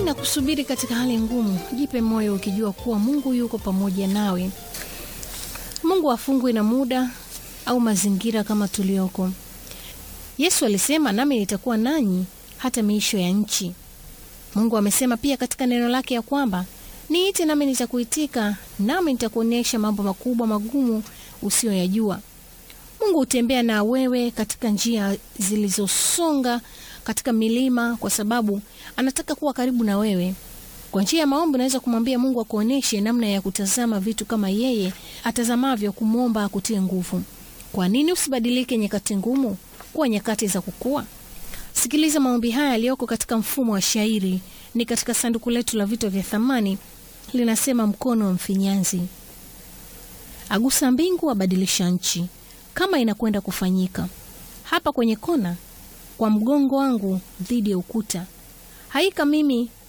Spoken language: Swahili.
na kusubiri katika hali ngumu, jipe moyo ukijua kuwa Mungu yuko pamoja nawe. Mungu hafungwi na muda au mazingira kama tulioko. Yesu alisema, nami nitakuwa nanyi hata miisho ya nchi. Mungu amesema pia katika neno lake ya kwamba niite nami nitakuitika, nami nitakuonyesha mambo makubwa magumu usiyoyajua. Mungu hutembea na wewe katika njia zilizosonga katika milima, kwa sababu anataka kuwa karibu na wewe. Kwa njia ya maombi unaweza kumwambia Mungu akuonyeshe namna ya kutazama vitu kama yeye atazamavyo, kumwomba akutie nguvu. Kwa nini usibadilike nyakati ngumu kuwa nyakati za kukua? Sikiliza maombi haya yaliyoko katika mfumo wa shairi, ni katika sanduku letu la vito vya thamani. Linasema, mkono wa mfinyanzi agusa mbingu, abadilisha nchi, kama inakwenda kufanyika hapa kwenye kona, kwa mgongo wangu dhidi ya ukuta. Haika mimi